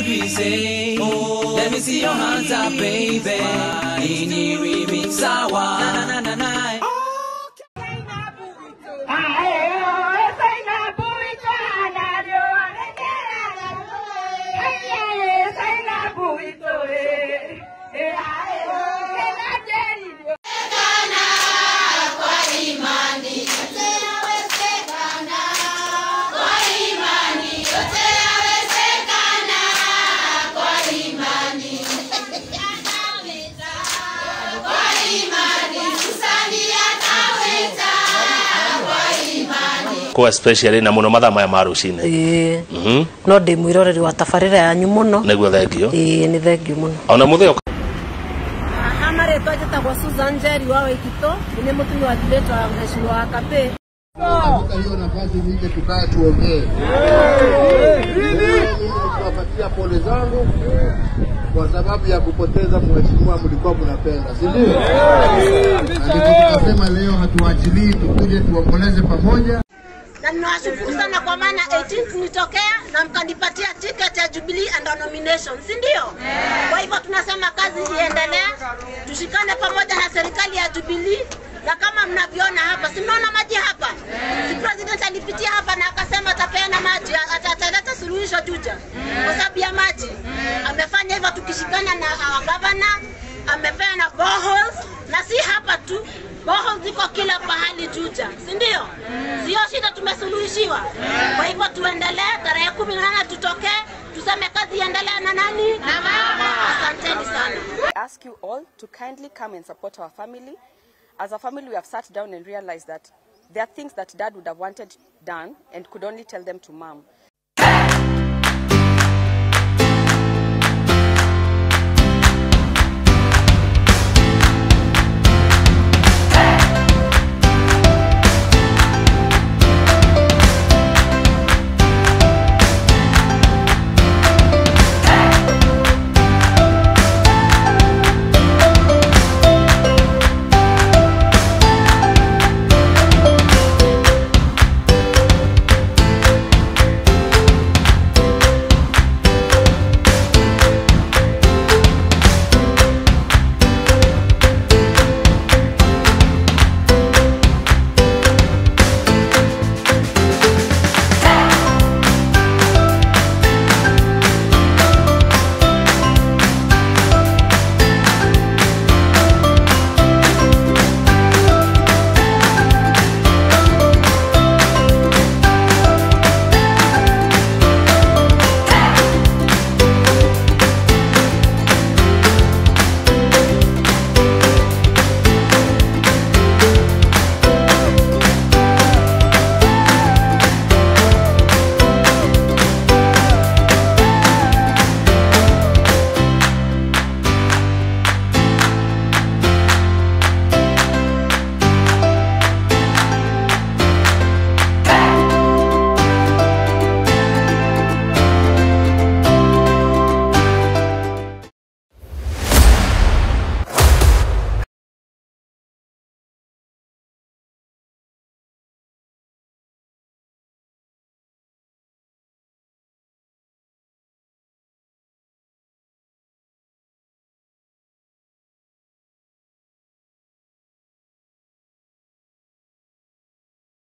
be say? Oh, let me see your hands up, baby. In the remix, sawa. Na na na na na. kwa especially na muno mathaa maya ma rucine ĩĩ mhm no ndĩ mwĩroreri wa tabarĩra yanyu mũno niguo thengio ĩĩ nĩ thengiũ mũno ona mutheo haha marĩtwa njĩtagwo Susan Njeri wa Waititũ nĩ mũtumia wa thirĩtũ wa mheshimiwa wa Kapĩ katika hiyo nafasi nije tukae tuongee. Kuwapatia pole zangu kwa sababu ya kupoteza mheshimiwa mlikuwa mnapenda, si ndio? Na ndivyo tukasema leo hatuachilii, tukuje tuomboleze pamoja. na ninawashukuru sana kwa maana 18th nitokea na mkanipatia ticket ya Jubilee and nomination, si ndio? Kwa hivyo tunasema kazi iendelee, tushikane pamoja na serikali ya Jubilee na kama mnavyoona hapa, si mnaona maji hapa? Si president alipitia hapa na akasema atapeana maji, ata- ataleta suluhisho Juja kwa sababu ya maji. Amefanya hivyo tukishikana na our governor, amepeana boreholes na si hapa tu Boho ziko kila pahali Juja, si ndio? Sio shida, tumesuluhishiwa. Kwa hivyo tuendelee, tarehe kumi na nane tutokee, tuseme kazi iendelee na nani na mama. Asanteni sana. ask you all to kindly come and support our family. As a family, we have sat down and realized that there are things that dad would have wanted done and could only tell them to mom.